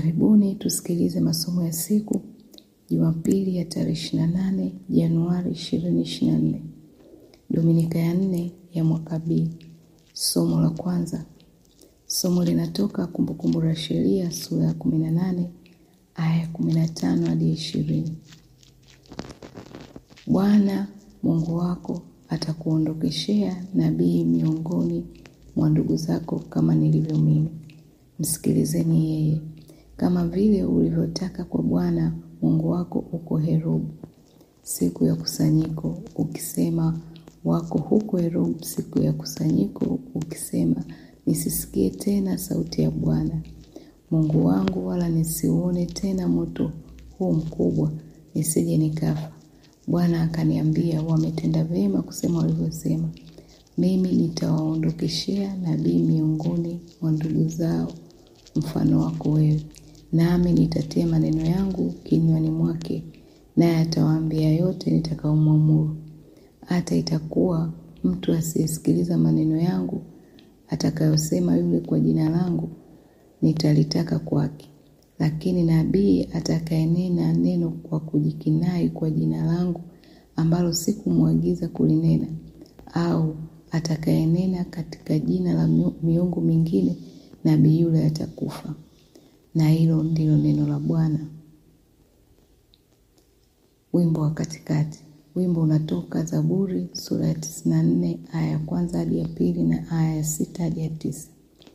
Karibuni tusikilize masomo ya siku Jumapili ya tarehe 28 Januari 2024, Dominika ya nne ya mwaka B. Somo la kwanza. Somo linatoka Kumbukumbu la Sheria sura ya 18 aya ya 15 hadi 20. Bwana Mungu wako atakuondokeshea nabii miongoni mwa ndugu zako kama nilivyo mimi. Msikilizeni yeye, kama vile ulivyotaka kwa Bwana Mungu wako uko Herobu siku ya kusanyiko, ukisema wako huko Herobu siku ya kusanyiko, ukisema nisisikie tena sauti ya Bwana Mungu wangu, wala nisiuone tena moto huu mkubwa, nisije nikafa. Bwana akaniambia, wametenda vyema kusema walivyosema. Mimi nitawaondokeshea nabii miongoni mwa ndugu zao mfano wako wewe, nami nitatia maneno yangu kinywani mwake, naye atawaambia yote nitakaomwamuru. Hata itakuwa mtu asiyesikiliza maneno yangu atakayosema yule kwa jina langu, nitalitaka kwake. Lakini nabii atakayenena neno kwa kujikinai kwa jina langu, ambalo sikumwagiza kulinena, au atakayenena katika jina la miungu mingine, nabii yule atakufa. Na hilo ndilo neno la Bwana. Wimbo wa katikati. Wimbo unatoka Zaburi sura ya 94 aya ya kwanza hadi ya pili na aya ya sita hadi ya tisa.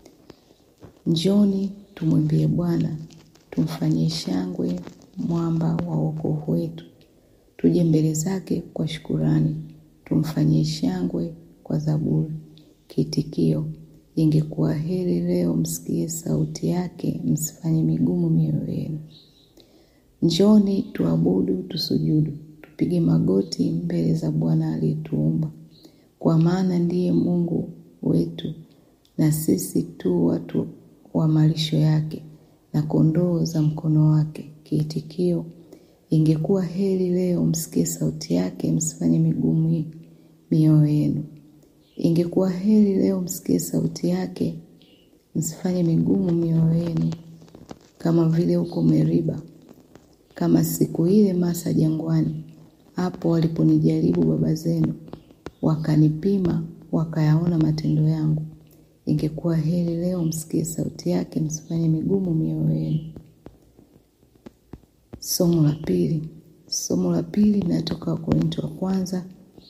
Njoni tumwimbie Bwana, tumfanyie shangwe mwamba wa wokovu wetu. Tuje mbele zake kwa shukurani, tumfanyie shangwe kwa zaburi. Kiitikio: ingekuwa heri leo msikie sauti yake, msifanye migumu mioyo yenu. Njoni tuabudu, tusujudu, tupige magoti mbele za Bwana aliyetuumba, kwa maana ndiye Mungu wetu, na sisi tu watu wa malisho yake na kondoo za mkono wake. Kiitikio: ingekuwa heri leo msikie sauti yake, msifanye migumu mioyo yenu. Ingekuwa heri leo msikie sauti yake, msifanye migumu mioyo yenu, kama vile huko Meriba, kama siku ile Masa jangwani, hapo waliponijaribu baba zenu, wakanipima, wakayaona matendo yangu. Ingekuwa heri leo msikie sauti yake, msifanye migumu mioyo yenu. Somo la pili. Somo la pili linatoka Wakorintho wa kwanza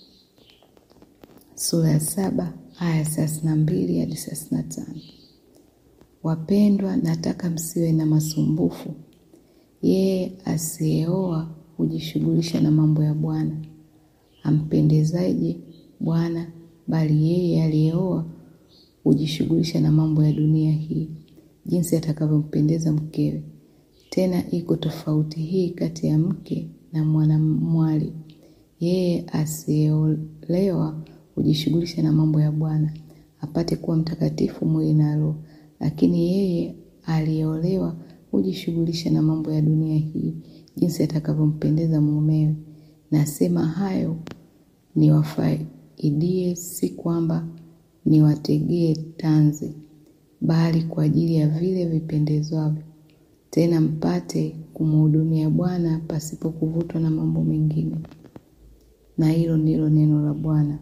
sura ya saba aya thelathini na mbili hadi thelathini na tano. Wapendwa, nataka msiwe na masumbufu. Yeye asiyeoa hujishughulisha na mambo ya Bwana, ampendezaje Bwana, bali yeye aliyeoa hujishughulisha na mambo ya dunia hii, jinsi atakavyompendeza mkewe. Tena iko tofauti hii kati ya mke na mwanamwali. Yeye asiyeolewa hujishughulisha na mambo ya Bwana, apate kuwa mtakatifu mwili na roho, lakini yeye aliyeolewa hujishughulisha na mambo ya dunia hii, jinsi atakavyompendeza mumewe. Nasema hayo niwafaidie, si kwamba niwategee tanzi, bali kwa ajili ya vile vipendezwavyo, tena mpate kumhudumia Bwana pasipo kuvutwa na mambo mengine. Na hilo ndilo neno la Bwana.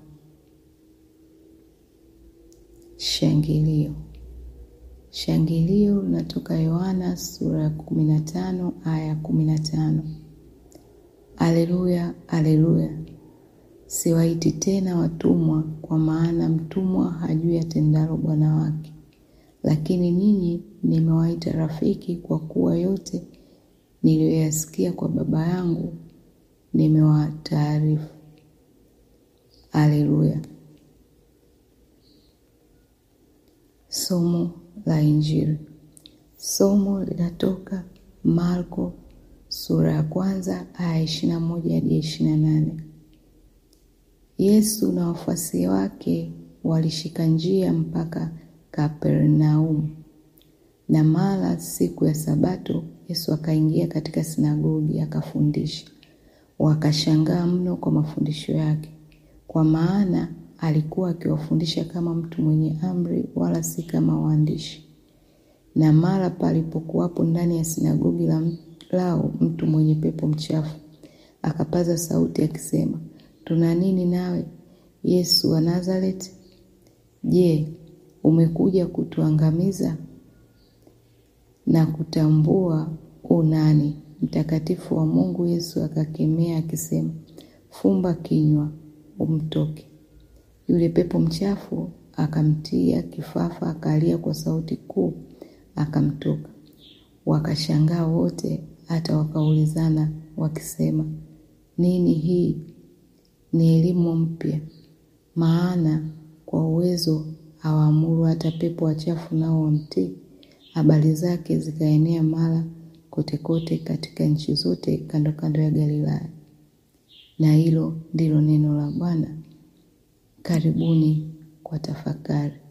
Shangilio. Shangilio linatoka Yohana sura ya kumi na tano aya ya kumi na tano. Aleluya, aleluya! Siwaiti tena watumwa, kwa maana mtumwa hajui atendalo bwana wake, lakini ninyi nimewaita rafiki, kwa kuwa yote niliyoyasikia kwa Baba yangu nimewataarifu. Aleluya. Somo la Injili. Somo linatoka Marko sura ya kwanza aya ishirini na moja hadi ishirini na nane. Yesu na wafuasi wake walishika njia mpaka Kapernaumu, na mara siku ya Sabato Yesu akaingia katika sinagogi akafundisha. Wakashangaa mno kwa mafundisho yake, kwa maana alikuwa akiwafundisha kama mtu mwenye amri, wala si kama waandishi. Na mara palipokuwapo ndani ya sinagogi la lao mtu mwenye pepo mchafu, akapaza sauti akisema, tuna nini nawe Yesu wa Nazareti? Je, umekuja kutuangamiza? Na kutambua unani mtakatifu wa Mungu. Yesu akakemea akisema, fumba kinywa, umtoke. Yule pepo mchafu akamtia kifafa, akalia kwa sauti kuu, akamtoka. Wakashangaa wote, hata wakaulizana wakisema, nini hii? Ni elimu mpya, maana kwa uwezo hawaamuru hata pepo wachafu nao wamtii. Habari zake zikaenea mara kote kote katika nchi zote kando kando ya Galilaya. Na hilo ndilo neno la Bwana. Karibuni kwa tafakari.